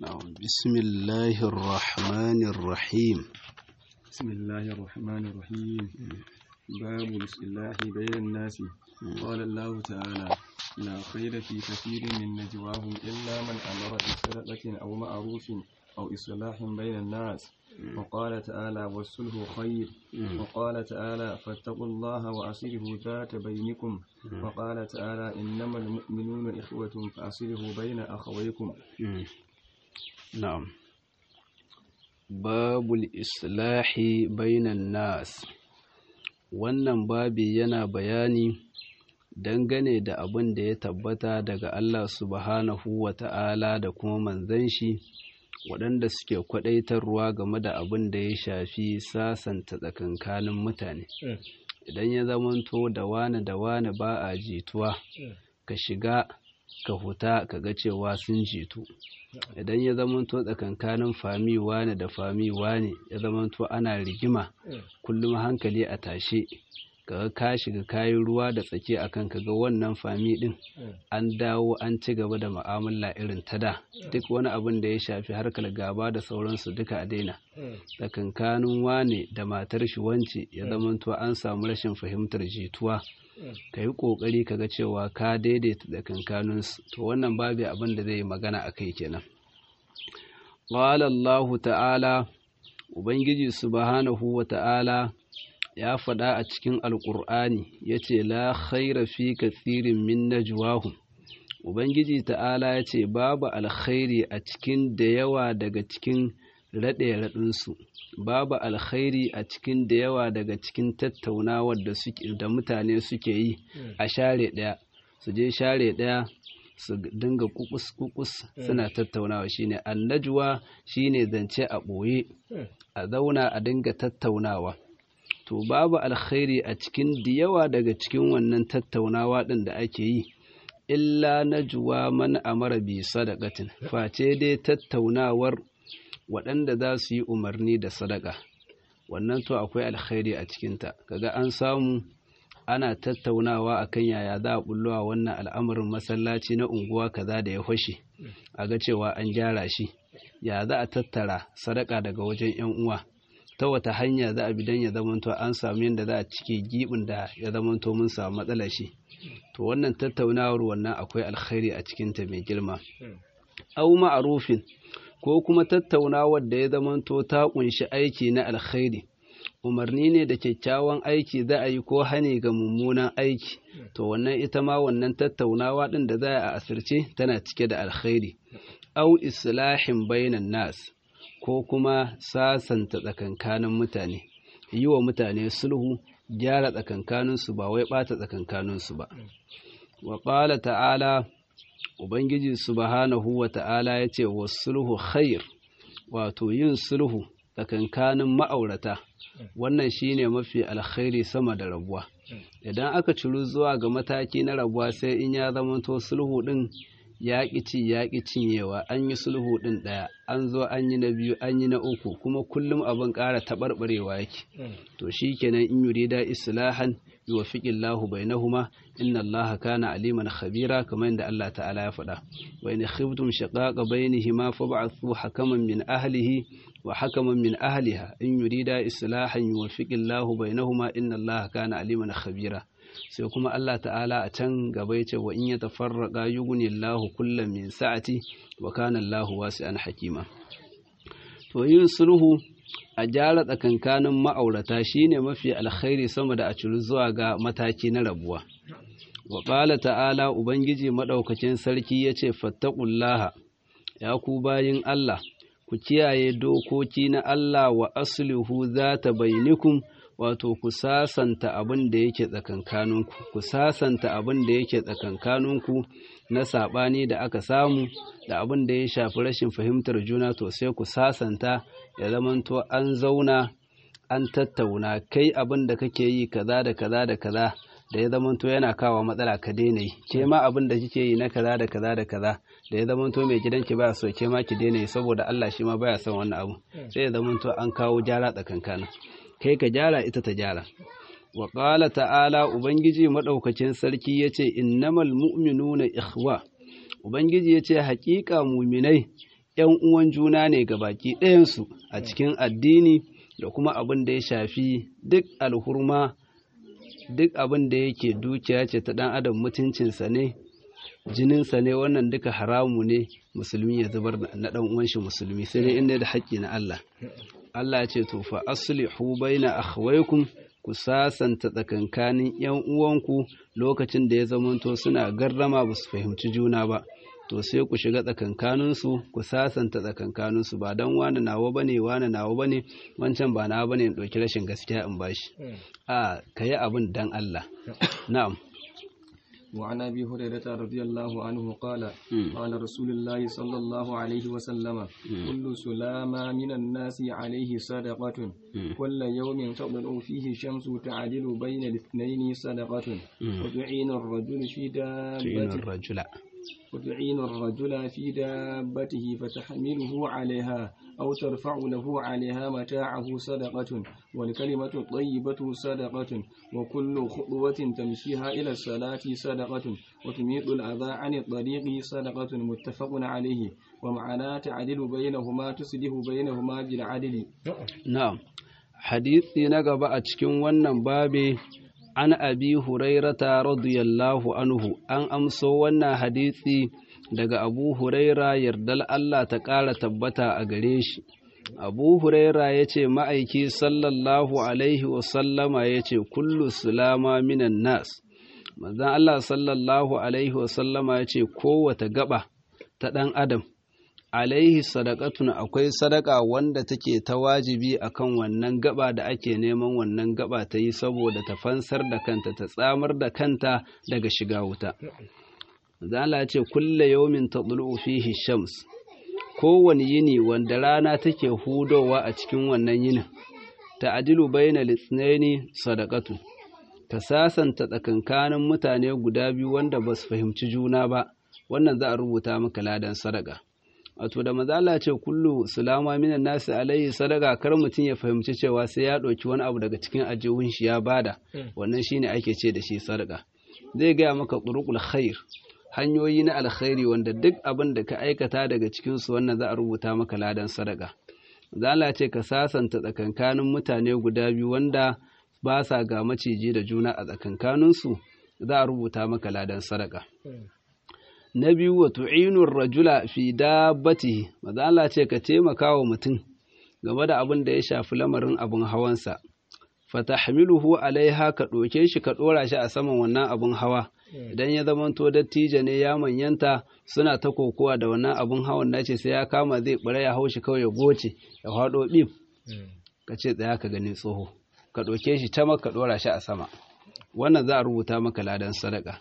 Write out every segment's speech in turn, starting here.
نعم بسم الله الرحمن الرحيم بسم الله الرحمن الرحيم باب الإصلاح بين الناس قال الله تعالى لا خير في كثير من نجواهم إلا من أمر بصدقة أو معروف أو إصلاح بين الناس وقال تعالى والصلح خير وقال تعالى فاتقوا الله وأصلحوا ذات بينكم وقال تعالى إنما المؤمنون إخوة فأصلحوا بين أخويكم نعم باب الإصلاح بين الناس wannan babi yana bayani dangane da abin da ya tabbata daga Allah subhanahu wa ta'ala da kuma manzan shi waɗanda suke kwaɗaitarwa game da abin da ya shafi sasanta tsakankanin mutane idan ya zamanto da wane da wane ba a jituwa ka shiga ka huta ka ga cewa sun jitu idan ya zamanto tsakankanin fami wane da fami wane ya zamanto ana rigima kullum hankali a tashe kaga ka shiga kayan ruwa da tsaki akan kaga wannan fami din an dawo an ci gaba da mu'amala irin ta da duk wani abin da ya shafi harkar gaba da sauransu duka a daina tsakankanin wane da matar shi wance ya zamanto an samu rashin fahimtar jituwa ka yi ƙoƙari ka ga cewa ka daidaita tsakankaninsu to wannan babu abin da zai yi magana a kai kenan qala Allah ta'ala ubangiji subhanahu wa ta'ala ya faɗa a cikin alƙur'ani ya ce la khaira fi kathirin min najwahum ubangiji ta'ala ya ce babu alkhairi a cikin da yawa daga cikin raɗe-raɗinsu babu alkhairi a cikin da yawa daga cikin tattaunawar da da mutane suke yi a share ɗaya su je share ɗaya su dinga kukus kukus suna tattaunawa shine annajuwa shine zance a ɓoye a zauna a dinga tattaunawa to babu alkhairi a cikin da yawa daga cikin wannan tattaunawa ɗin da ake yi illa najwa man amara bi sadaqatin face dai tattaunawar waɗanda za su yi umarni da sadaka wannan to akwai alkhairi a cikinta kaga an samu ana tattaunawa akan yaya za a bullowa wannan al'amarin masallaci na unguwa kaza da ya fashe a ga cewa an gyara shi ya za a tattara sadaka daga wajen yan uwa ta wata hanya za a bi don ya zamanto an samu yadda za a cike gibin da ya zamanto mun samu matsalar shi to wannan tattaunawar wannan akwai alkhairi a cikinta mai girma au ma'arufin ko kuma tattaunawar da ya zamanto ta kunshi aiki na alkhairi umarni ne da kyakkyawan aiki za a yi ko hane ga mummunan aiki to wannan ita ma wannan tattaunawa ɗin da za a asirce tana cike da alkhairi au islahin bainan nas ko kuma sasanta tsakankanin mutane yi wa mutane sulhu gyara tsakankaninsu ba wai ɓata tsakankaninsu ba wa ƙala ta'ala ubangiji subhanahu wa ta'ala ya ce wa sulhu khair wato yin sulhu tsakankanin ma'aurata wannan shine mafi alkhairi sama da rabuwa idan aka ciru zuwa ga mataki na rabuwa sai in ya zamanto sulhu din yaƙi ci yaƙi cinyewa an yi sulhu ɗin ɗaya an zo an yi na biyu an yi na uku kuma kullum abin ƙara taɓarɓarewa yake to shi kenan in yurida islahan yuwaffiqillahu bainahuma inna allaha kana aliman khabira kamar yadda Allah ta'ala ya faɗa wa in khiftum shaqaqa bainihima fab'athu hakaman min ahlihi wa hakaman min ahliha in yurida islahan yuwaffiqillahu bainahuma inna allaha kana aliman khabira sai kuma Allah ta'ala a can gaba ya ce wa in ya tafarraqa yughni Allahu kullam min sa'ati wa kana Allahu wasi'an hakima to yin sulhu a jara tsakankanin ma'aurata shine mafi alkhairi sama da a ciru zuwa ga mataki na rabuwa wa qala ta'ala ubangiji madaukakin sarki yace fattaqullaha ya ku bayin Allah ku kiyaye dokoki na Allah wa aslihu zata bainikum wato ku sasanta abin da yake tsakankaninku ku sasanta abin da yake tsakankaninku na saɓani da aka samu da abin da ya shafi rashin fahimtar juna to sai ku sasanta ya zamanto an zauna an tattauna kai abin da kake yi kaza da kaza da kaza da ya zamanto yana kawo matsala ka daina yi ke ma abin da kike yi na kaza da kaza da kaza da ya zamanto mai gidanki baya so ke ma ki daina yi saboda Allah shi ma baya son wannan abu sai ya zamanto an kawo jara tsakankanin kai ka gyara ita ta gyara wa ƙala ta'ala ubangiji maɗaukacin sarki ya ce innamal mu'minuna ikhwa ubangiji ya ce haƙiƙa muminai ‘yan uwan juna ne ga baki ɗayansu a cikin addini da kuma abin da ya shafi duk alhurma duk abin da yake dukiya ce ta ɗan adam mutuncinsa ne jininsa ne wannan duka haramu ne musulmi ya zubar na ɗan uwan shi musulmi sai dai inda da haƙƙi na Allah Allah ce to fa aslihu baina akhwaykum ku sasanta tsakankanin ‘yan uwanku lokacin da ya zamanto suna garrama ba su fahimci juna ba, to sai ku shiga tsakankaninsu ku sasanta tsakankaninsu ba don wani nawa ba ne wani nawa ba ne wancan ba nawa ba ne in ɗauki rashin gaskiya in bashi. A ka yi abin don Allah. Na'am. وعن ابي هريره رضي الله عنه قال قال رسول الله صلى الله عليه وسلم كل سلامة من الناس عليه صدقة كل يوم تطلع فيه الشمس تعدل بين الاثنين صدقة وتعين الرجل في دابته الرجل وتعين الرجل في دابته فتحمله عليها أو ترفع له عليها متاعه صدقة والكلمة الطيبة صدقة وكل خطوة تمشيها إلى الصلاة صدقة وتميط الأذى عن الطريق صدقة متفق عليه ومعنى تعدل بينهما تصلح بينهما بالعدل نعم حديثي نقب أتكن ونن بابي an abi hurairata radiyallahu anhu an amso wannan hadisi daga abu huraira yardal Allah ta ƙara tabbata a gare shi abu huraira ya ce ma'aiki sallallahu alaihi wasallama ya ce kullu sulama minan nas manzan Allah sallallahu alaihi wasallama ya ce kowata gaba ta ɗan adam alaihi sadakatun akwai sadaka wanda take ta wajibi akan wannan gaba da ake neman wannan gaba ta yi saboda ta fansar da kanta ta tsamar da kanta daga shiga wuta zala ce kulle yaumin tadlu fihi shams kowane yini wanda rana take hudowa a cikin wannan yinin ta adilu baina litsnaini sadakatu ta sasanta tsakankanin mutane guda biyu wanda ba su fahimci juna ba wannan za a rubuta maka ladan sadaka wato da mazala ce kullu sulama minan nasi alaihi sadaka kar mutum ya fahimci cewa sai ya ɗauki wani abu daga cikin ajihun shi ya bada wannan shine ake ce da shi sadaka zai gaya maka turuqul khair hanyoyi na alkhairi wanda duk abin da ka aikata daga cikin su wannan za a rubuta maka ladan sadaka zala ce ka sasanta tsakankanin mutane guda biyu wanda ba sa ga maciji da juna a tsakankaninsu za a rubuta maka ladan sadaka na biyu wa tu'inur rajula fi dabbatihi maza Allah ce ka taimaka wa mutum game da abin da ya shafi lamarin abin hawansa fatahmiluhu alaiha ka ɗauke shi ka ɗora shi a saman wannan abin hawa idan ya zamanto dattijo ne ya manyanta suna ta kokowa da wannan abin hawan nace sai ya kama zai bare ya haushi kawai ya goce ya faɗo bib ka ce tsaya ka gani tsoho ka ɗauke shi ta ka ɗora shi a sama wannan za a rubuta maka ladan sadaka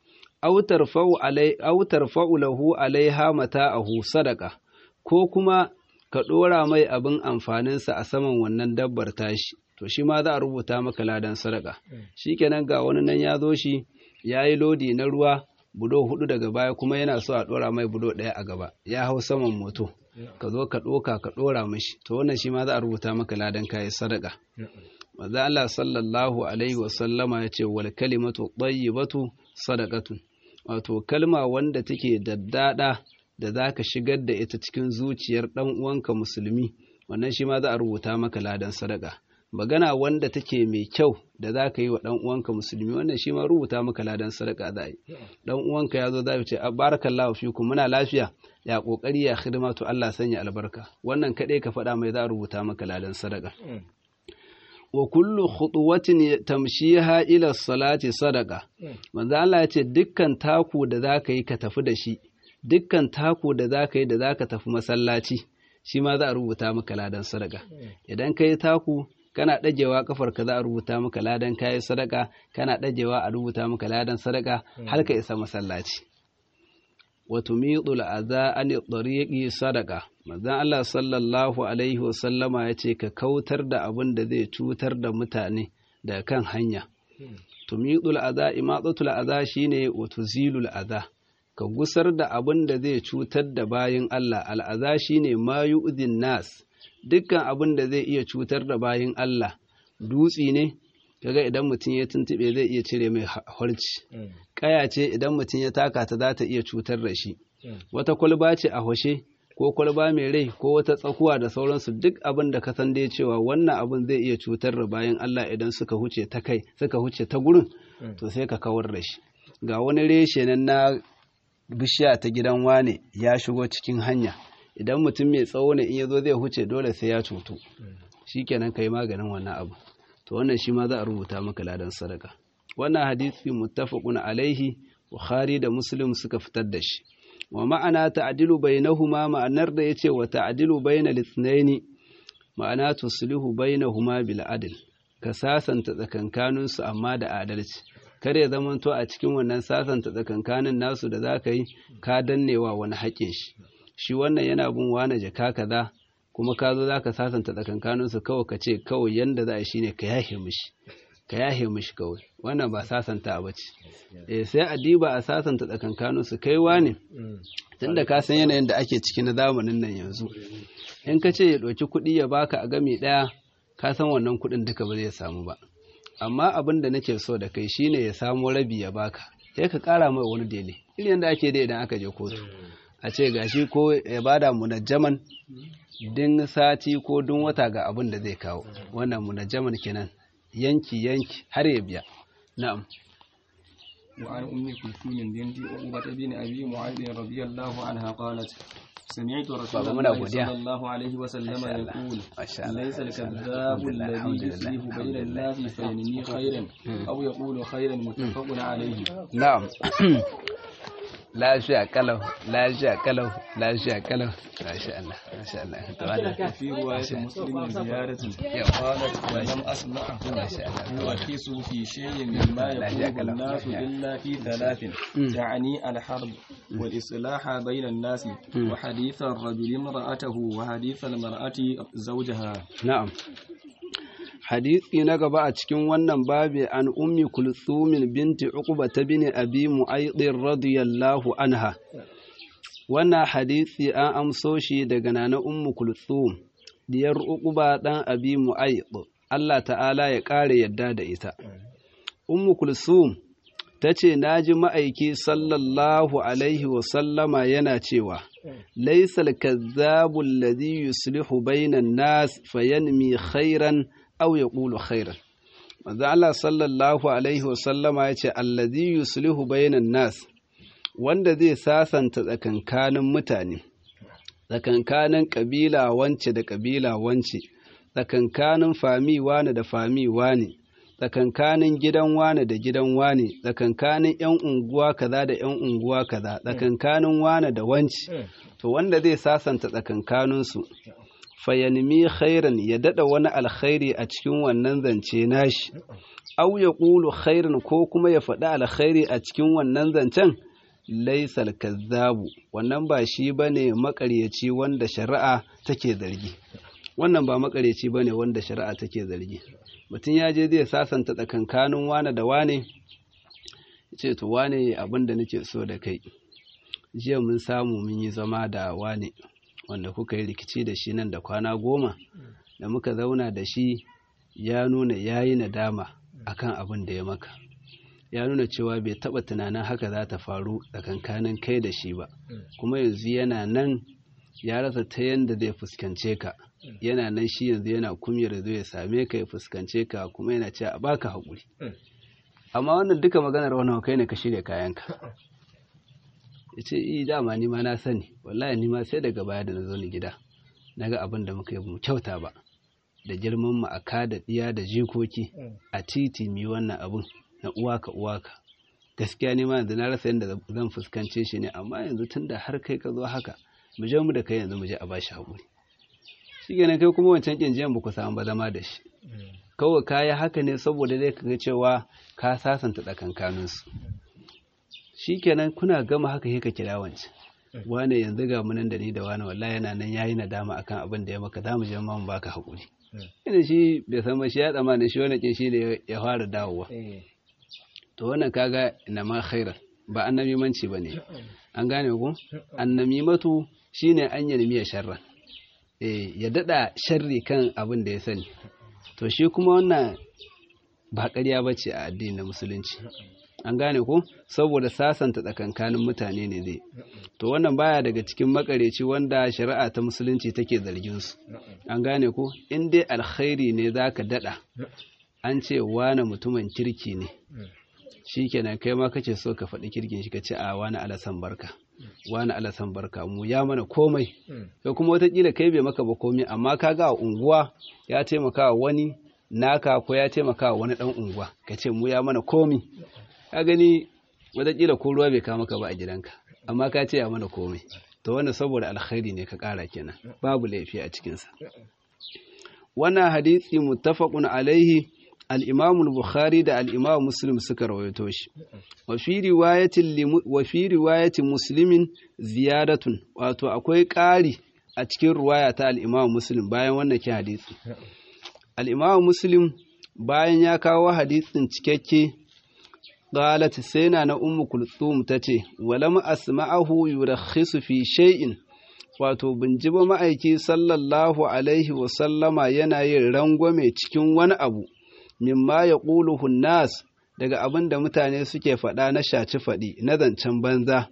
autar fa'ulahu alaiha mata'ahu sadaka ko kuma ka ɗora mai abin amfaninsa a saman wannan dabbar tashi to shi ma za a rubuta maka ladan sadaka shi kenan ga wani nan ya zo shi ya yi lodi na ruwa budo hudu daga baya kuma yana so a ɗora mai budo ɗaya a gaba ya hau saman moto ka zo ka ɗoka ka ɗora mashi to wannan shi ma za a rubuta maka ladan kayan sadaka maza Allah sallallahu alaihi wasallama ya ce wal kalimatu tayyibatu sadaqatun wato kalma wanda take daddada da za ka shigar da ita cikin zuciyar ɗan uwanka musulmi wannan shi ma za a rubuta maka ladan sadaka magana wanda take mai kyau da za ka yi wa ɗan uwanka musulmi wannan shi ma rubuta maka ladan sadaka za a yi ɗan uwanka ya zo za ce barakallahu fikum muna lafiya ya kokari ya hidima to Allah sanya albarka wannan kaɗai ka faɗa mai za a rubuta maka ladan sadaka wa kullu khutuwatin tamshiha ila salati sadaka manzo Allah ya ce dukkan taku da zaka yi ka tafi da shi dukkan taku da zaka yi da zaka tafi masallaci shi ma za a rubuta maka ladan sadaka idan ka yi taku kana dagewa kafar ka za a rubuta maka ladan kayi sadaka kana dagewa a rubuta maka ladan sadaka har ka isa masallaci wa tumitul adha an tariqi sadaka manzon Allah sallallahu alaihi wasallama yace ka kautar da abin da zai cutar da mutane daga kan hanya tumitul adha imatatul adha shine wa tuzilul adha ka gusar da abin da zai cutar da bayin Allah al'adha shine ma yu'dhin nas dukkan abin da zai iya cutar da bayin Allah dutsi ne kaga idan mutum ya tuntube zai iya cire mai harci kaya ce idan mutum ya taka ta za ta iya cutar da shi wata kwalba ce a hoshe ko kwalba mai rai ko wata tsakuwa da sauransu duk abin da ka san dai cewa wannan abin zai iya cutar da bayan Allah idan suka huce ta kai suka huce ta gurin to sai ka kawar da shi ga wani reshe nan na bishiya ta gidan wane ya shigo cikin hanya idan mutum mai tsawo ne in ya zo zai huce dole sai ya cutu shikenan kai maganin wannan abu to wannan shi ma za a rubuta maka ladan sadaka wannan hadisi muttafaqun alaihi bukhari da muslim suka fitar da shi wa ma'ana ta'dilu bainahuma ma'anar da yace wa ta'dilu bainal ithnaini ma'ana tuslihu bainahuma bil adl ka sasanta tsakankanin su amma da adalci kar ya zamanto a cikin wannan sasanta tsakankanin nasu da zaka yi ka dannewa wani haƙin shi shi wannan yana bin wani jaka kaza kuma ka zo zaka sasanta tsakankanin su kawai ka ce kawai yanda za a shine ka yahe mishi ka yahe mishi kawai wannan ba sasanta ba ce eh sai a diba a sasanta tsakankanin su kai wane tunda ka san yanayin da ake ciki na zamanin nan yanzu in ka ce ya ɗauki kuɗi ya baka a gami ɗaya ka san wannan kuɗin duka ba zai samu ba amma abin da nake so da kai shine ya samo rabi ya baka sai ka ƙara mai wani dele irin yadda ake da idan aka je kotu a ce gashi ko ya bada munajjaman din sati ko dun wata ga abin da zai kawo wannan munajjaman kenan yanki yanki har ya biya na'am وعن أم كلثوم بنت عقبة بن أبي معاذ رضي الله عنها قالت سمعت رسول بابا منا الله godiya. صلى الله عليه وسلم ما شاء الله. يقول ما شاء الله. ليس ما شاء الله. الكذاب الحمد لله. الذي الحمد لله. يصلح الحمد بين لله. الناس فينمي خيرا أو يقول خيرا متفق عليه na'am lafiya kalau lafiya kalau lafiya kalau masha Allah masha Allah to wannan وفي رواية مسلم زيارة يوم. قالت ولم أسمعه يركز في شيء مما لا يقوله شك له. الناس إلا في ثلاث يعني الحرب والإصلاح بين الناس وحديث الرجل امرأته وحديث المرأة زوجها Na'am. Hadisi na gaba a cikin wannan babi an ummi kulthumin binti Uqba ta bin Abi Mu'ayd radiyallahu anha. Wannan hadisi an amso shi daga nana ummu kulthum diyar Uqba dan Abi Mu'ayd. Allah ta'ala ya kare yadda da ita. Ummu Kulthum ta ce na ji ma'aiki sallallahu alaihi wasallama yana cewa laisal kazzabu alladhi yuslihu bainan nas fayanmi khairan aw yaqulu khairan manzo Allah sallallahu alaihi wasallama yace alladhi yuslihu bainan nas wanda zai sasanta tsakankanin mutane tsakankanin kabila wance da kabila wance tsakankanin fami wane da fami wane tsakankanin gidan wane da gidan wane tsakankanin yan unguwa kaza da yan unguwa kaza tsakankanin wane da wance to wanda zai sasanta tsakankaninsu fayanmi khairan ya dada wani alkhairi a cikin wannan zance nashi au ya ƙulu khairan ko kuma ya faɗi alkhairi a cikin wannan zancen laisal kazzabu wannan ba shi bane makaryaci wanda shari'a take zargi wannan ba makaryaci bane wanda shari'a take zargi mutum ya je zai sasanta tsakankanin wane da wane ce to wane abin da nake so da kai jiya mun samu mun yi zama da wane wanda kuka yi rikici da shi nan da kwana goma da muka zauna da shi ya nuna ya yi nadama akan abin da ya maka ya nuna cewa bai taba tunanin haka za ta faru tsakankanin kai da shi ba kuma yanzu yana nan ya rasa ta yadda zai fuskance ka yana nan shi yanzu yana kumyar zai ya same ka ya fuskance ka kuma yana cewa a baka haƙuri amma wannan duka maganar wannan kai ne ka shirya kayanka ya ce yi dama ni ma na sani wallahi ni ma sai daga baya da na zo ni gida na ga abin da muka yi mu kyauta ba da girman mu a ka da ɗiya da jikoki a titi mi wannan abin na uwaka uwaka gaskiya ne ma yanzu na rasa yadda zan fuskance shi ne amma yanzu tun da har kai ka zo haka mu je mu da kai yanzu mu je a bashi haƙuri shi kenan kai kuma wancan ƙinjiyan ba ku samu ba zama da shi kawai ka yi haka ne saboda dai ka ga cewa ka sasanta tsakankaninsu shi kenan kuna gama haka sai ka kira wancan wane yanzu ga munan da ni da wane wallahi yana nan yayi nadama akan abin da ya maka za mu je mu baka haƙuri ina shi bai san ba shi ya tsammanin shi wani kin shi ne ya fara dawowa to wannan kaga ina ma khairan ba annamimanci bane an gane ku annamimatu shine an yarmiya sharran eh ya dada sharri kan abin da ya sani to shi kuma wannan ba ƙarya bace a addinin musulunci an gane ko saboda sasanta tsakankanin mutane ne zai to wannan baya daga cikin makareci wanda shari'a ta musulunci take zargin su an gane ko in dai alkhairi ne zaka dada an ce wane mutumin kirki ne shikenan kai ma kace so ka faɗi kirkin shi kace a wani alasan barka wani alasan barka mu ya mana komai kai kuma watakila kai bai maka ba komai amma kaga a unguwa ya taimaka wani naka ko ya taimaka wani dan unguwa kace mu ya mana komai ka gani watakila ko ruwa bai kawo maka ba a gidanka amma ka ce ya mana komai to wannan saboda alkhairi ne ka kara kenan babu laifi a cikinsa wannan hadisi muttafaqun alaihi al-imam al-bukhari da al-imam muslim suka rawaito shi wa fi riwayatin wa fi riwayati muslimin ziyadatun wato akwai ƙari a cikin riwaya ta al-imam muslim bayan wannan ke hadisi al-imam muslim bayan ya kawo hadisin cikakke qalat sai na na ummu kulthum tace walam asma'ahu yurakhisu fi shay'in wato bin ji ba ma'aiki sallallahu alaihi wa sallama yana yin rangwame cikin wani abu mimma yaquluhu nas daga abin da mutane suke faɗa na shaci faɗi na zancen banza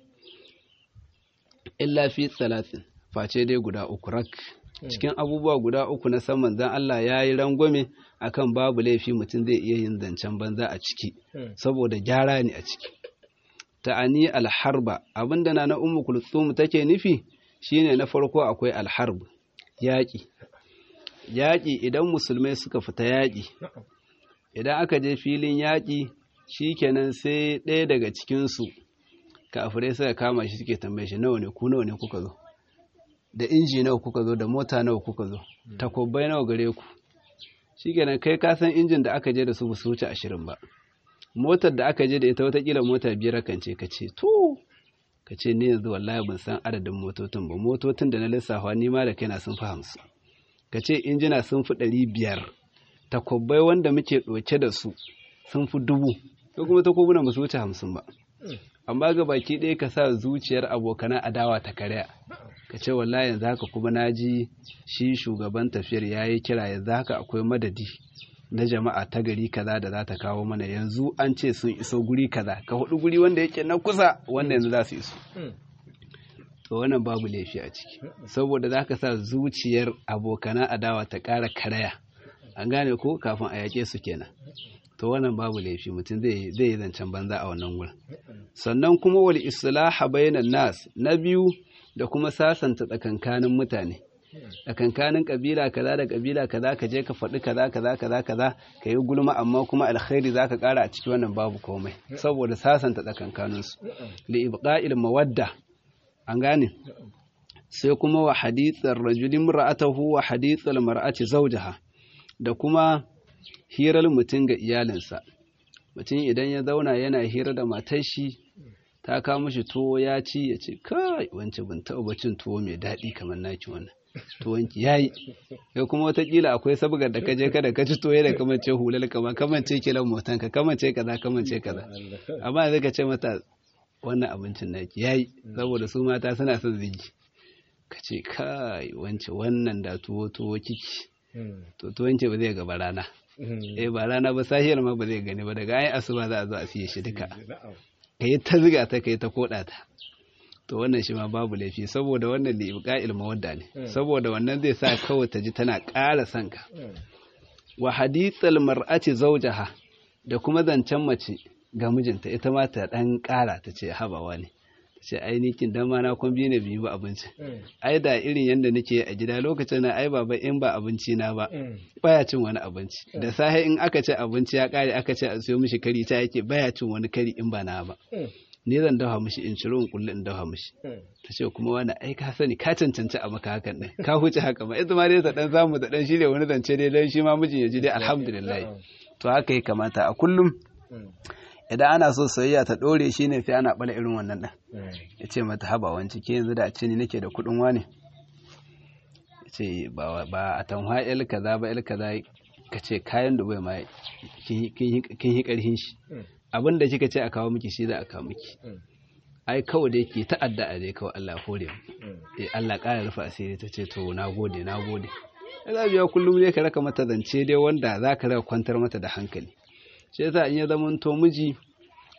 illa fi talatin face dai guda uku rak cikin abubuwa guda uku na san manzan Allah ya yi rangwame akan babu laifi mutum zai iya yin zancen banza a ciki saboda gyara ne a ciki ta'ani alharba abinda na na ummu kulthum take nufi shine na farko akwai alharb yaƙi yaƙi idan musulmai suka fita yaƙi idan aka je filin yaƙi shikenan sai ɗaya daga cikinsu kafirai suka kama shi suke tambaye shi nawa ne ku nawa ne kuka zo da inji nawa kuka zo da mota nawa kuka zo takobbai nawa gare ku shikenan kai ka san injin da aka je da su ba su wuce ashirin ba motar da aka je da ita watakila mota biyar kan ce ka ce to ka ce ni yanzu wallahi ban san adadin motocin ba motocin da na lissafa ni ma da kaina sun fi hamsin ka ce injina sun fi ɗari biyar takobbai wanda muke ɗauke da su sun fi dubu ko kuma takobuna ba su wuce hamsin ba amma ga baki ɗaya ka sa zuciyar abokanan adawa ta karya ka ce wallahi yanzu haka kuma na ji shi shugaban tafiyar ya yi kira yanzu haka akwai madadi na jama'a ta gari kaza da za ta kawo mana yanzu an ce sun iso guri kaza ka hudu guri wanda yake na kusa wanda yanzu za su iso to wannan babu laifi a ciki saboda za ka sa zuciyar abokanan adawa ta ƙara karaya an gane ko kafin a yaƙe su kenan to wannan babu laifi mutum zai yi zancen banza a wannan wurin sannan kuma wal islaha bainan nas na biyu da kuma sasanta tsakankanin mutane tsakankanin kabila kaza da kabila kaza ka je ka faɗi kaza kaza kaza kaza ka yi gulma amma kuma alkhairi za ka ƙara a ciki wannan babu komai saboda sasanta tsakankaninsu li ibqa'il mawadda an gane sai kuma wa hadithar rajulin ra'atahu wa hadithar mar'ati zawjaha da kuma hirar mutum ga iyalinsa mutum idan ya zauna yana hira da matar shi ta kawo mishi tuwo ya ci ya ce kai wance ban taɓa bacin tuwo mai daɗi kamar naki wannan tuwonki yayi ya kuma watakila akwai sabgar da ka je kada ka ci toye da kamance hulal kama kamance kilan motan ka kamance kaza kamance kaza amma zai ka ce mata wannan abincin naki yayi saboda su mata suna son zigi ka ce kai wance wannan da tuwo tuwo kiki to tuwonki ba zai gaba rana eh ba rana ba sahiyar ma ba zai gani ba daga ayi asuba za a zo a siye shi duka ka yi ta ziga ta ka yi ta koda ta to wannan shi ma babu laifi saboda wannan da ibqa'il mawadda ne saboda wannan zai sa kawai ta ji tana ƙara son ka wa hadithal mar'ati zawjaha da kuma zancen mace ga mijinta ita ma ta dan ƙara ta ce habawa ne ce ai nikin dan ma na kun biyu ne biyu ba abinci ai da irin yanda nake a gida lokacin na ai baba in ba abinci na ba baya cin wani abinci da safe in aka ce abinci ya kare aka ce a siyo mishi kari ta yake baya cin wani kari in ba na ba ne zan dafa mishi in ciro in kulle in dafa mishi ta ce kuma wani ai ka sani ka cancanci a maka hakan din ka huce haka ma ita ma dai ta dan samu ta dan shirya wani zance dai dan shi ma mijin ya ji dai alhamdulillah to haka ya kamata a kullum idan ana so soyayya ta dore shi ne sai ana bala irin wannan ɗan ya ce mata haba wanci ke yanzu da a ce ni nake da kuɗin wane ya ce ba a tanwa il kaza ba il kaza ka ce kayan dubai ma kin yi ƙarhin shi abin da kika ce a kawo miki shi za a kawo miki ai kawai da yake ta'adda a dai kawai Allah hore eh Allah ƙara rufe asiri ta ce to na gode na gode ya biya kullum ne ka raka mata zance dai wanda za ka raka kwantar mata da hankali shi yasa in ya zama to miji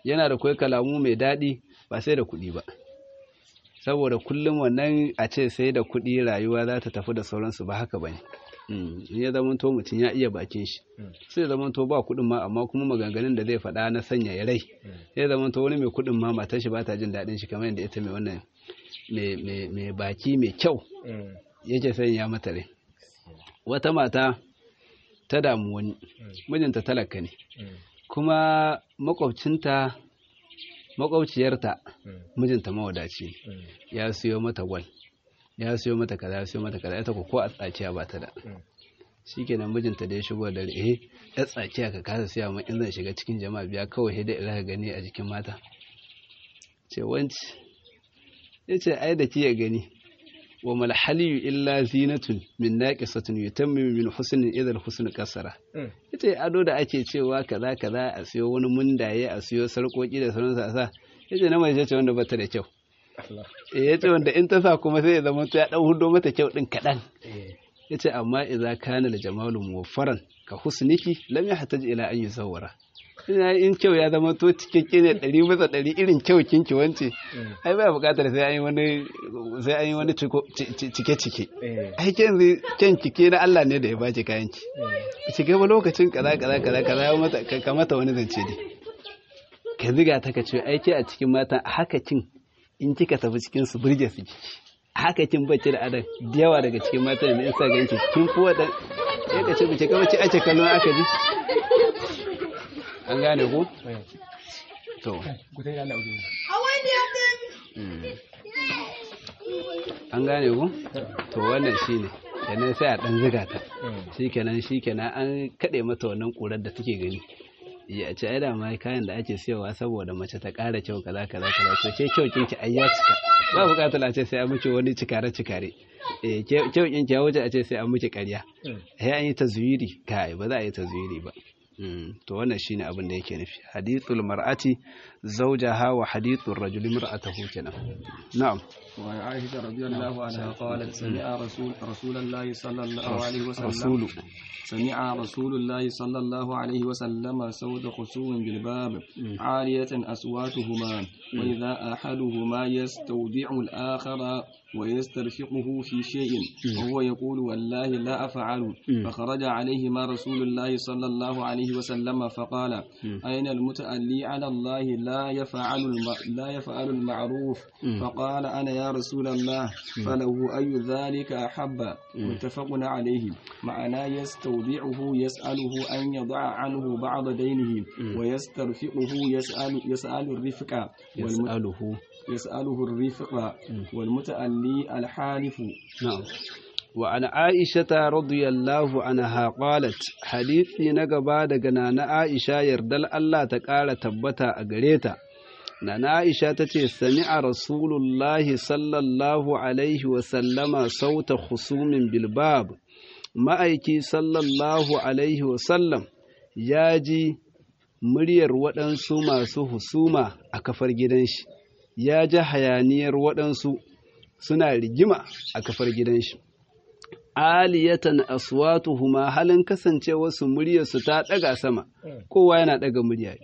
yana da kai kalamu mai daɗi ba sai da kuɗi ba saboda kullum wannan a ce sai da kuɗi rayuwa za ta tafi da sauransu ba haka ba ne in ya zama to mutum ya iya bakin shi sai zama to ba kuɗin ma amma kuma maganganun da zai faɗa na sanya ya rai sai zama to wani mai kuɗin ma matar shi ba ta jin daɗin shi kamar yadda ita mai wannan mai baki mai kyau yake sanya mata rai wata mata ta damu wani mijinta talaka ne kuma makwabcinta makwabciyarta mijinta mawadaci ya siyo mata gwal ya siyo mata kaza ya siyo mata kaza ita ko a tsakiya ba ta da shikenan mijinta da ya shigo da eh ya tsakiya ka kasa siya ma in zan shiga cikin jama'a biya kawai sai dai ila gani a jikin mata ce wanci yace ai da kiya gani wa mal haliyu illa zinatun min naqisatun yutammimu min husnin idha al-husn kasara yace ado da ake cewa kaza kaza a siyo wani mundaye a siyo sarkoki da sauran sa sa yace na mai ce wanda bata da kyau eh yace wanda in ta sa kuma sai ya zama ya dan hudo mata kyau din kadan yace amma idza kana al-jamalu muwaffaran ka husniki lam yahtaj ila an yusawwara ina in kyau ya zama to cikakke ne ɗari bisa ɗari irin kyau kinki wance ai ba buƙatar sai an yi wani sai an yi wani cike cike ai kyan kyan cike na Allah ne da ya baki kayan ki ki ga lokacin kaza kaza kaza kaza ya mata ka mata wani zance ne ka ziga ta ka ce ai ke a cikin mata haka kin in kika tafi cikin su burge su kiki haka kin bacci da adam da yawa daga cikin mata da in sa ganki kin kuwa da ya ka ce bice kawai ce ake kallon aka ji an gane ku? to an gane ku? to wannan shi ne kenan sai a ɗan ziga ta shi kenan shi kenan an kaɗe mata wannan ƙurar da take gani ya ce ai da ma kayan da ake siyowa saboda mace ta ƙara kyau kaza kaza kaza to ke kyau kinki ai ya cika ba buƙatar a ce sai an miki wani cikare cikare eh kyau kinki ya wuce a ce sai an miki ƙarya sai an yi tazwiri kai ba za a yi tazwiri ba to wannan shine abin da yake nufi hadithul mar'ati zawjaha wa hadithur rajuli mar'atahu kenan na'am وعن عائشة رضي الله عنها قالت سمع رسول رسول الله صلى الله عليه وسلم رسول سمع رسول الله صلى الله عليه وسلم صوت خصوم بالباب عالية أصواتهما وإذا أحدهما يستودع الآخر ويسترفقه في شيء وهو يقول والله لا أفعل فخرج عليهما رسول الله صلى الله عليه وسلم فقال أين المتألي على الله لا يفعل الم... لا يفعل المعروف فقال أنا يا رسول الله فله أي ذلك أحب متفق عليه معنى يستودعه يسأله أن يضع عنه بعض دينه ويسترفقه يسأل يسأل الرفق يسأله يسأله الرفق والمتألي الحالف نعم وعن عائشة رضي الله عنها قالت حديثي نقبا دقنا عائشة يردل الله تقال تبتا أقريتا نانا عائشة تتي سمع رسول الله صلى الله عليه وسلم صوت خصوم بالباب ma'aiki sallallahu alaihi wasallam ya ji muryar waɗansu masu husuma a kafar gidan shi ya ji hayaniyar waɗansu suna rigima a kafar gidan shi aliyatan aswatuhuma halin kasancewarsu muryarsu ta ɗaga sama kowa yana ɗaga murya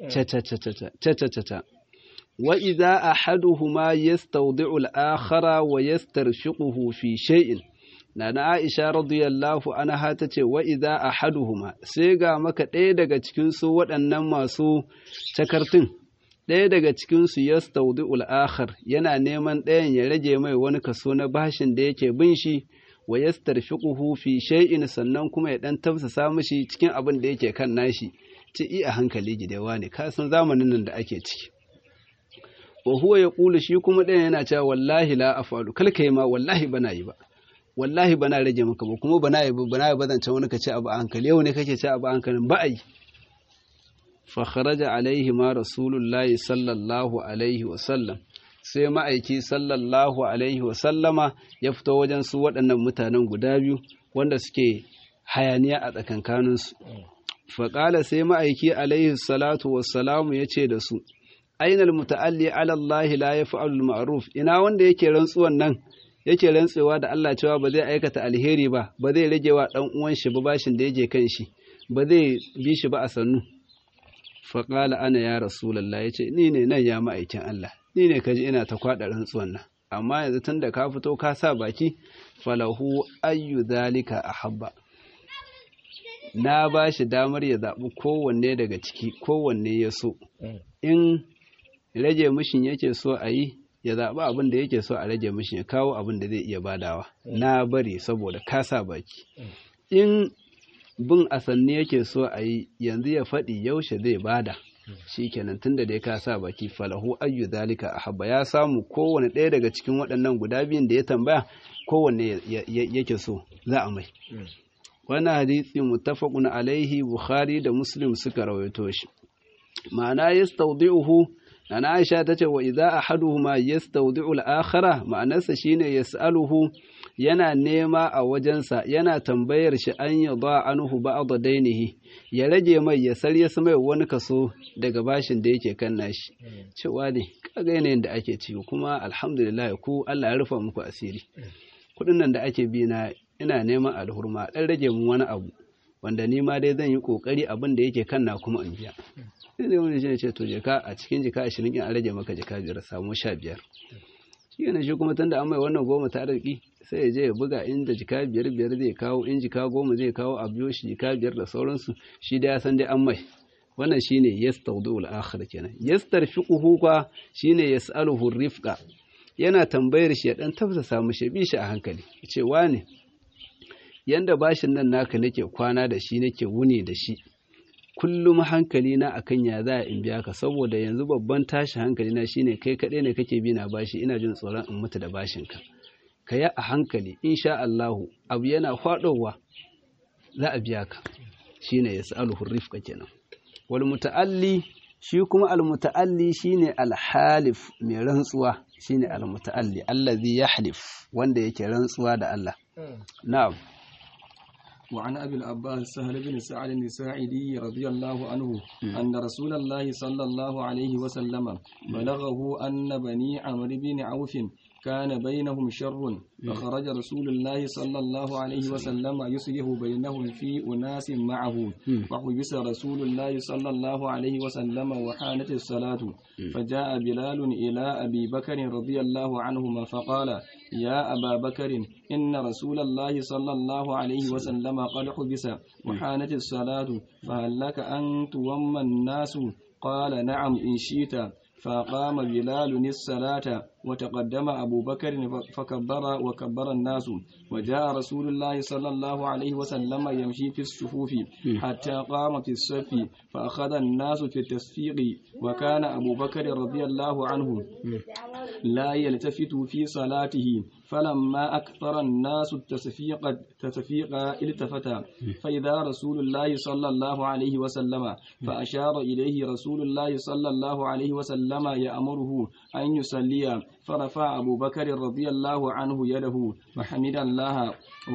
ca wa idza ahaduhuma yastawdi'u al-akhara wa yastarfiquhu fi shay'in Nana Aisha radiyallahu anha ta ce wa idza ahaduhuma sai ga maka ɗaya daga cikin su waɗannan masu cakartun ɗaya daga cikin su yastawdi'ul akhar yana neman ɗayan ya rage mai wani kaso na bashin da yake bin shi wa yastarfiquhu fi shay'in sannan kuma ya dan tafsasa mishi cikin abin da yake kan nashi ci i a hankali gidewa ne ka san zamanin nan da ake ciki wa huwa yaqulu shi kuma ɗayan yana cewa wallahi la afalu kalkai ma wallahi bana yi ba wallahi bana rage maka ba kuma bana yi bana yi bazance wani ka ce abu a hankali yau ne kake ce abu a hankalin ba ai fa kharaja alaihi ma rasulullahi sallallahu alaihi wa sallam sai ma'aiki sallallahu alaihi wa sallama ya fito wajen su waɗannan mutanen guda biyu wanda suke hayaniya a tsakankaninsu faƙala sai ma'aiki alaihi salatu wassalamu ya ce da su ainal muta'alli ala Allah la yaf'alul ma'ruf ina wanda yake rantsuwan nan yake rantsewa da Allah cewa ba zai aikata alheri ba ba zai rage wa dan uwan shi ba bashin da yake kan shi ba zai bi shi ba a sannu faƙala ana ya rasulallah ya ce ni ne nan ya ma'aikin Allah ni ne kaji ina ta kwaɗa rantsuwan nan amma yanzu tun da ka fito ka sa baki falahu ayyu zalika ahabba na ba shi damar ya zaɓi kowanne daga ciki kowanne ya so in rage mishin yake so a yi ya zaɓi abin da yake so a rage mishin ya kawo abin da zai iya badawa na bari saboda ka sa baki in bin asanni yake so a yi yanzu ya faɗi yaushe zai bada shi kenan tun da dai ka sa baki falahu ayyu zalika ahabba ya samu kowane ɗaya daga cikin waɗannan guda biyun da ya tambaya kowanne yake so za a mai wannan hadisi muttafaqun alaihi bukhari da muslim suka rawaito shi ma'ana yastawdi'uhu ana aisha tace wa idza ahaduhuma yastawdi'u al-akhara ma'anarsa shine yas'aluhu yana nema a wajensa yana tambayar shi an yada anhu ba'd dainihi ya rage mai ya sarye su mai wani kaso daga bashin da yake kan nashi cewa ne kaga yanayin da ake ciki kuma alhamdulillah ku Allah ya rufa muku asiri kudin nan da ake bi na ina neman alhurma dan rage mun wani abu wanda ni ma dai zan yi kokari abin da yake kan na kuma in biya sai dai wani shi ce to jika a cikin jika 20 in an rage maka jika biyar samu 15 shi ne shi kuma tunda an mai wannan goma ta arziki sai ya je ya buga inda jika biyar biyar zai kawo in jika goma zai kawo a biyo shi jika biyar da sauransu shi da ya san dai an mai wannan shine yastawdu al-akhir kenan yastarfiquhu kwa shine yas'aluhu rifqa yana tambayar shi ya dan tafsa samu shi bi shi a hankali ce wane yanda bashin nan naka nake kwana da shi nake wuni da shi kullum hankali na akan ya za in biya ka saboda yanzu babban tashi hankali na shine kai kaɗai ne kake bi na bashi ina jin tsoron in mutu da bashin ka ka yi a hankali insha Allahu abu yana faɗowa za a biya ka shine yas'aluhu rifqa kenan wal muta'alli shi kuma al muta'alli shine al halif mai rantsuwa shine al muta'alli allazi yahlif wanda yake rantsuwa da Allah na'am وعن أبي العباس سهل بن سعد الساعدي رضي الله عنه أن رسول الله صلى الله عليه وسلم بلغه أن بني عمرو بن عوف كان بينهم شر فخرج رسول الله صلى الله عليه وسلم يصلح بينهم في أناس معه فحبس رسول الله صلى الله عليه وسلم وحانت الصلاة فجاء بلال إلى أبي بكر رضي الله عنهما فقال يا أبا بكر إن رسول الله صلى الله عليه وسلم قد حبس وحانت الصلاة فهل لك أن توم الناس قال نعم إن شئت فقام بلال الصلاة وتقدم أبو بكر فكبر وكبر الناس وجاء رسول الله صلى الله عليه وسلم يمشي في الصفوف حتى قام في الصف فأخذ الناس في التصفيق وكان أبو بكر رضي الله عنه لا يلتفت في صلاته فلما أكثر الناس التصفيق التصفيق التفت فإذا رسول الله صلى الله عليه وسلم فأشار إليه رسول الله صلى الله عليه وسلم يأمره أن يصلي فرفع أبو بكر رضي الله عنه يده وحمد الله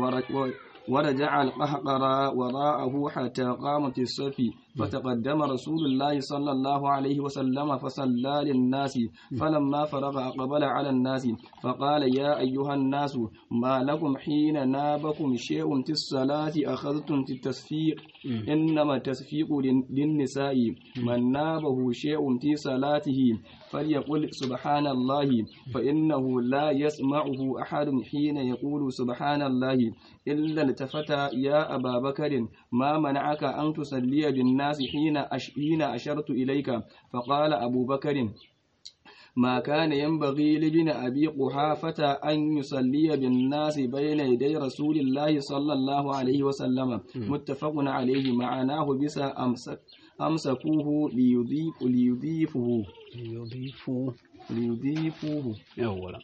ورجع القهقر وراءه حتى قام في الصف فتقدم رسول الله صلى الله عليه وسلم فصلى للناس فلما فرغ أقبل على الناس فقال يا أيها الناس ما لكم حين نابكم شيء في الصلاة أخذتم في التصفيق إنما التصفيق للنساء من نابه شيء في صلاته فليقل سبحان الله فإنه لا يسمعه أحد حين يقول سبحان الله إلا التفت يا أبا بكر ما منعك أن تصلي بالناس حين حين أشرت إليك فقال أبو بكر ما كان ينبغي لابن أبي قحافة أن يصلي بالناس بين يدي رسول الله صلى الله عليه وسلم متفق عليه معناه بس أمسك أمسكوه ليضيف ليضيفه ليضيفوا ليضيفوه يولا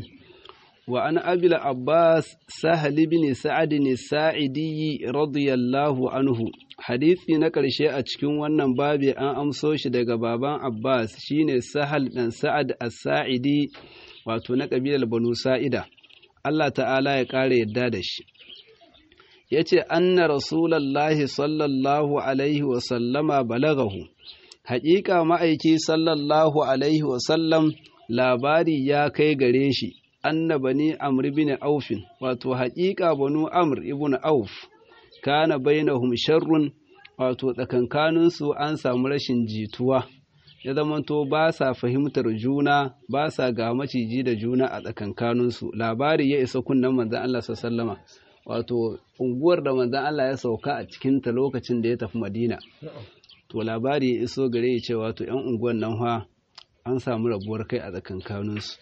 وعن أبي العباس سهل بن سعد الساعدي رضي الله عنه hadisi na ƙarshe a cikin wannan babi an amso shi daga baban Abbas shine Sahal dan Sa'ad as-Sa'idi wato na ƙabilar Banu Sa'ida Allah ta'ala ya ƙara yadda da shi yace anna rasulullahi sallallahu alaihi wa sallama balagahu haƙiƙa ma'aiki sallallahu alaihi wa sallam labari ya kai gare shi anna bani amr ibn aufin wato haƙiƙa banu amr ibn auf kana bainahum sharrun wato tsakankaninsu an samu rashin jituwa ya zamanto ba sa fahimtar juna ba sa ga maciji da juna a tsakankaninsu labari ya isa kunnen manzan Allah sallama wato unguwar da manzan Allah ya sauka a cikinta lokacin da ya tafi madina to labari ya iso gare ya ce wato ‘yan unguwar nan fa an samu rabuwar kai a tsakankaninsu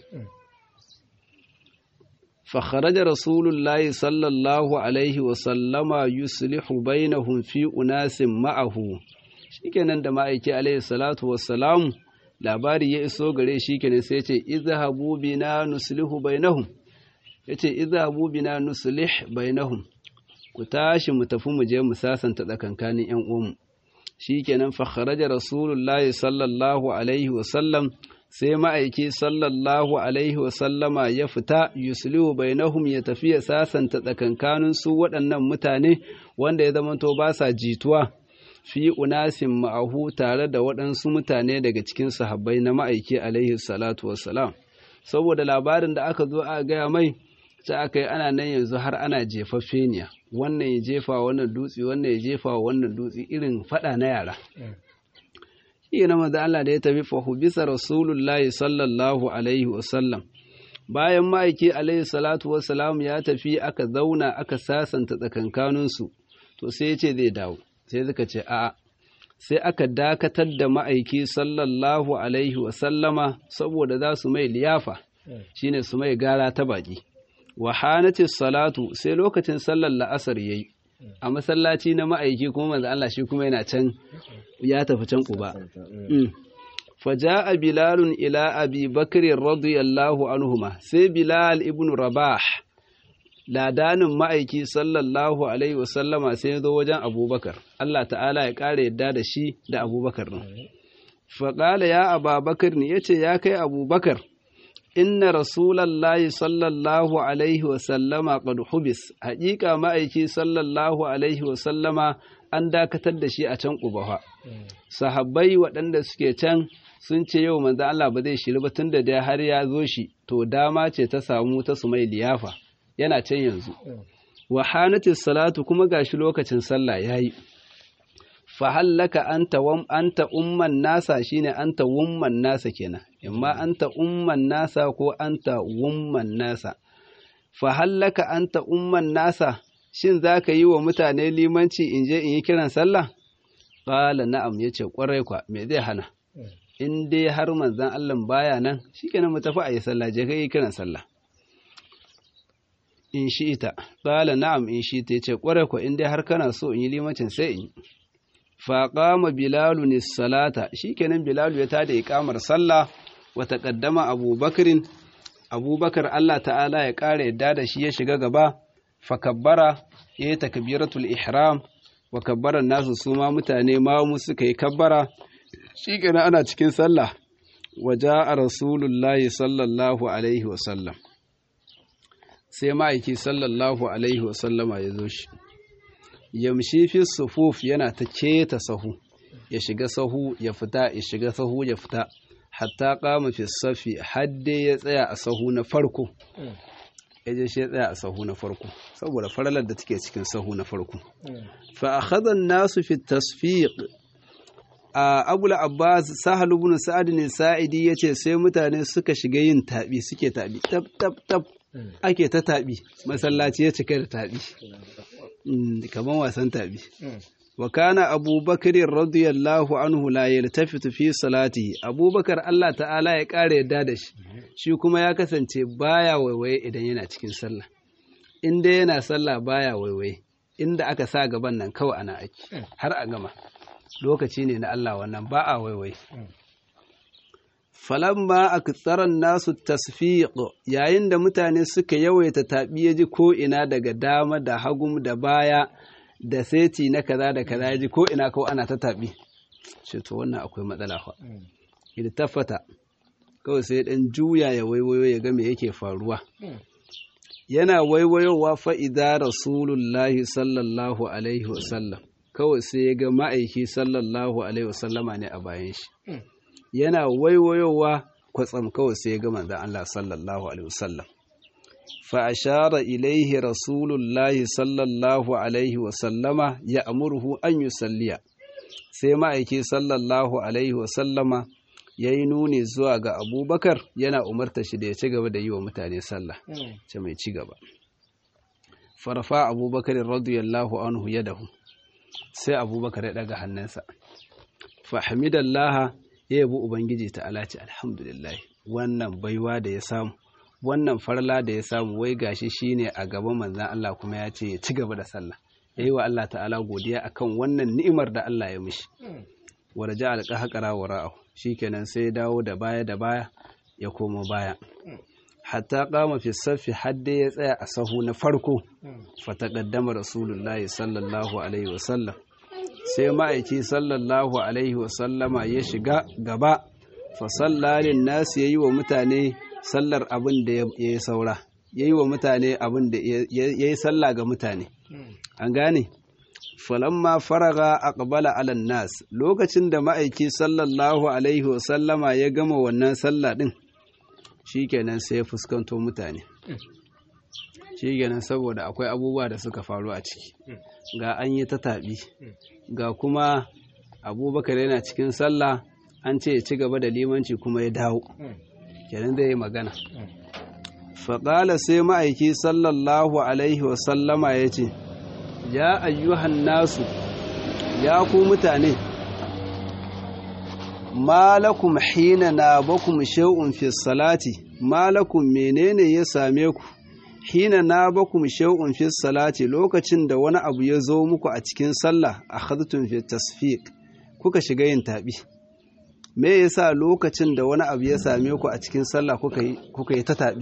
فخرج رسول الله صلى الله عليه وسلم يصلح بينهم في أناس معه shikenan da ma'aiki alaihi salatu wassalam labari ya iso gare shi kenan sai ce izhabu bina nuslihu bainahum yace izhabu bina nuslih bainahum ku tashi mu tafi mu je mu sasanta tsakankanin yan uwanmu shikenan fa kharaja rasulullahi sallallahu alaihi wasallam sai ma'aiki sallallahu alaihi wasallama ya fita yuslihu bainahum ya tafi ya sasanta tsakankanin su waɗannan mutane wanda ya zamanto ba sa jituwa fi unasin ma'ahu tare da waɗansu mutane daga cikin sahabbai na ma'aiki alaihi salatu wassalam saboda labarin da aka zo a gaya mai ta aka yi ana nan yanzu har ana jefaffeniya wannan ya jefa wannan dutse wannan ya jefa wannan dutse irin faɗa na yara shi na maza Allah da ya tafi fahu bisa rasulullahi sallallahu alaihi wasallam bayan ma'aiki alaihi salatu wasalam ya tafi aka zauna aka sasanta tsakankaninsu to sai ya ce zai dawo sai suka ce a'a sai aka dakatar da ma'aiki sallallahu alaihi wasallama saboda za su mai liyafa shine su mai gara ta baki wahanatis salatu sai lokacin sallar la'asar yayi a masallaci na ma'aiki kuma manzo Allah shi kuma yana can ya tafi can kuba faja'a bilalun ila abi bakr radiyallahu anhuma sai bilal ibn rabah ladanin ma'aiki sallallahu alaihi wasallama sai ya zo wajen abubakar Allah ta'ala ya ƙara yadda da shi da abubakar ɗin faƙala ya ababakar ne ya ce ya kai abubakar inna rasulallahi sallallahu alaihi wasallama qad hubis haƙiƙa ma'aiki sallallahu alaihi wasallama an dakatar da shi a can ƙubaha sahabbai waɗanda suke can sun ce yau manzo Allah ba zai shiri ba tunda da har ya zo shi to dama ce ta samu ta su mai liyafa yana can yanzu wa hanatis salatu kuma gashi lokacin sallah yayi fa hallaka anta wam anta umman nasa shine anta wumman nasa kenan imma anta umman nasa ko anta wumman nasa fa hallaka anta umman nasa shin zaka yi wa mutane limanci in je in yi kiran sallah qala na'am yace kwarai kwa me zai hana in dai har manzon Allah baya nan shikenan mu tafi a yi sallah je kai kiran sallah in shi ita qala na'am in shi ta yace kwarai kwa in dai har kana so in yi limancin sai in yi faƙama bilalu ne salata shi kenan bilalu ya tada iƙamar sallah wa taƙaddama abubakarin abubakar Allah ta'ala ya ƙara yadda da shi ya shiga gaba fakabbara ya yi takbiratul ihram wa kabbaran nasu su ma mutane ma mu suka yi kabbara shi kenan ana cikin sallah wa ja'a rasulullahi sallallahu alaihi wa sallam sai ma'aiki sallallahu alaihi wa sallama ya zo shi yamshi fi sufuf yana ta keta sahu ya shiga sahu ya fita ya shiga sahu ya fita hatta kama fi safi hadde ya tsaya a sahu na farko ya je shi ya tsaya a sahu na farko saboda faralar da take cikin sahu na farko fa akhadha an-nasu fi tasfiq a abul abbas sahal ibn sa'ad ne sa'idi yace sai mutane suka shiga yin tabi suke tabi tab tab tab ake ta tabi masallaci ya cika da tabi kamar wasan tabi wa kana abubakar radiyallahu anhu la yaltafitu fi salati abubakar Allah ta'ala ya ƙara yadda da shi shi kuma ya kasance baya waiwaye idan yana cikin sallah in dai yana sallah baya waiwaye inda aka sa gaban nan kawai ana aiki har a gama lokaci ne na Allah wannan ba a waiwaye falamma aktsaran nasu tasfiq yayin da mutane suka yawaita taɓi ya ji ko ina daga dama da hagum da baya da seti na kaza da kaza ya ji ko ina kawai ana ta taɓi shi to wannan akwai matsala fa idan tafata kawai sai dan juya ya waiwayo ya ga me yake faruwa yana waiwayowa fa idza rasulullahi sallallahu alaihi wasallam kawai sai ya ga ma'aiki sallallahu alaihi wasallama ne a bayan shi yana waiwayowa kwatsam kawai sai ya ga manzon Allah sallallahu alaihi wasallam fa ashara ilaihi rasulullahi sallallahu alaihi wa sallama ya amurhu an yusalliya sai ma'aiki sallallahu alaihi wa sallama ya yi nuni zuwa ga abubakar yana umarta shi da ya ci gaba da yi wa mutane sallah ce mai ci gaba farfa abubakar radiyallahu anhu ya dahu sai abubakar ya daga hannunsa fahimidallaha ya yabi ubangiji ta alaci alhamdulillah wannan baiwa da ya samu wannan farla da ya samu wai gashi shine a gaban manzan Allah kuma ya ce ya ci gaba da sallah yayi wa Allah ta'ala godiya akan wannan ni'imar da Allah ya mishi waraja alqahqara wara'ahu shikenan sai ya dawo da baya da baya ya komo baya hatta kama fi saffi hadda ya tsaya a sahu na farko fataqaddama rasulullahi sallallahu alaihi wasallam sai ma'aiki sallallahu alaihi wasallama ya shiga gaba fa sallalin nasu yayi wa mutane sallar abin da ya yi saura yayi wa mutane abin da yayi sallah ga mutane an gane falamma faraga aqbala ala nas lokacin da ma'aiki sallallahu alaihi wasallama ya gama wannan sallah din shikenan sai ya fuskanto mutane shikenan saboda akwai abubuwa da suka faru a ciki ga an yi ta taɓi ga kuma abubakar yana cikin sallah an ce ya ci gaba da limanci kuma ya dawo kenan zai yi magana faƙala sai ma'aiki sallallahu alaihi wasallama ya ce ya ayyuhan nasu ya ku mutane malakum hina na bakum shay'un fi salati malakum menene ya same ku hina na bakum shay'un fi salati lokacin da wani abu ya zo muku a cikin sallah akhadtum fi tasfiq kuka shiga yin tabi me yasa lokacin da wani abu ya same ku a cikin sallah kuka yi kuka yi ta tabi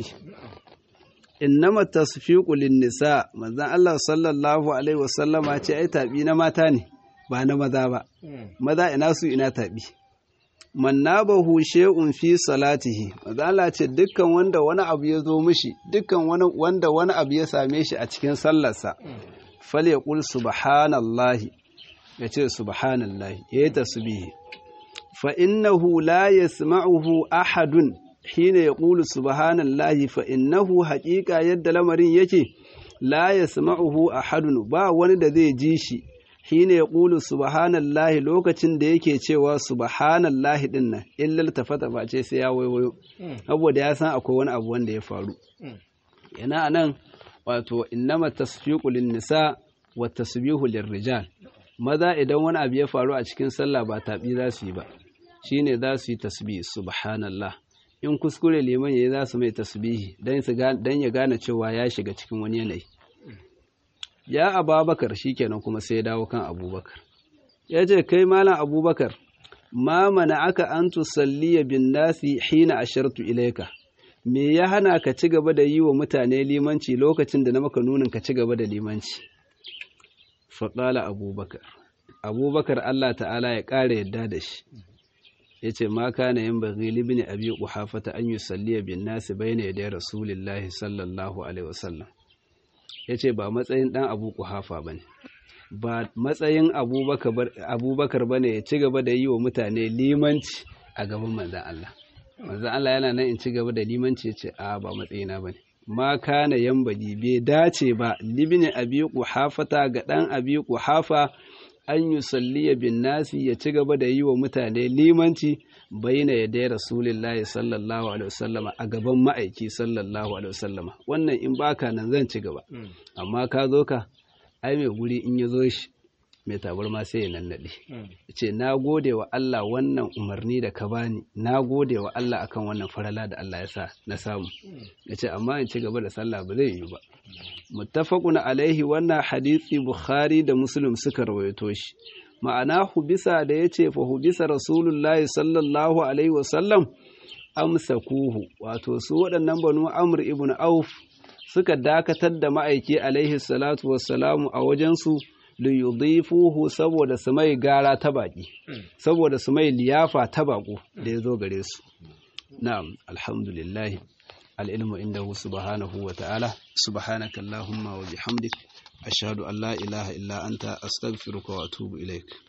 innama tasfiqu lin nisa manzon Allah sallallahu alaihi wasallama ce ai tabi na mata ne ba na maza ba maza ina su ina tabi man nabahu shay'un fi salatihi mazala ce dukkan wanda wani abu ya zo mishi dukkan wanda wani abu ya same shi a cikin sallarsa falyaqul subhanallahi yace subhanallahi yayi tasbihi fa innahu la yasma'uhu ahadun hina yaqulu subhanallahi fa innahu haqiqa yadda lamarin yake la yasma'uhu ahadun ba wani da zai ji shi hina ya ƙulu subhanallahi lokacin da yake cewa subhanallahi din nan illal tafata ba ce sai ya waiwayo saboda ya san akwai wani abu wanda ya faru yana anan wato innama tasfiqu lin nisa wa tasbihu rijal maza idan wani abu ya faru a cikin sallah ba tabi za su yi ba shine za su yi tasbih subhanallah in kuskure liman yayi za su mai tasbihi dan dan ya gane cewa ya shiga cikin wani yanayi ya ababakar shikenan kuma sai ya dawo kan abubakar ya ce kai malam abubakar ma mana aka an tusalliya bin nasi hina ashartu ilaika me ya hana ka ci gaba da yi wa mutane limanci lokacin da na maka nunin ka ci gaba da limanci faƙala abubakar abubakar allah ta'ala ya ƙara yadda da shi ya ce ma kana yin bagi libni abi ƙuhafata an yi salliya bin nasi bai ne da rasulillahi sallallahu alaihi wasallam ya ce ba matsayin ɗan abu kuhafa ba ne ba matsayin abubakar ba ne ya ci gaba da yi wa mutane limanci a gaban manzan Allah manzan Allah yana nan in ci gaba da limanci ya ce a ba matsayina ba ne ma kana yan baji bai dace ba libini abi kuhafata ga ɗan abi kuhafa an yi salliya bin nasi ya ci gaba da yi wa mutane limanci bayyana ya dai rasulillahi sallallahu alaihi wasallama a gaban ma'aiki sallallahu alaihi wasallama wannan in baka nan zan ci gaba amma ka zo ka ai mai guri in ya zo shi mai tabar ma sai ya nannaɗe ce na gode wa Allah wannan umarni da ka bani na gode wa Allah akan wannan farala da Allah ya sa na samu ya ce amma in ci gaba da sallah ba zai yi ba muttafaqun alaihi wannan hadisi bukhari da muslim suka rawaito shi ma'ana hubisa da ya ce fa hubisa rasulullahi sallallahu alaihi wasallam amsakuhu wato su waɗannan banu amr ibn auf suka dakatar da ma'aiki alaihi salatu wassalamu a wajensu liyudhifuhu saboda su mai gara ta baki saboda su mai liyafa ta bako da ya zo gare su na'am alhamdulillah al'ilmu indahu subhanahu wa ta'ala subhanaka allahumma wa bihamdik ashhadu an la ilaha illa anta astaghfiruka wa atubu ilaik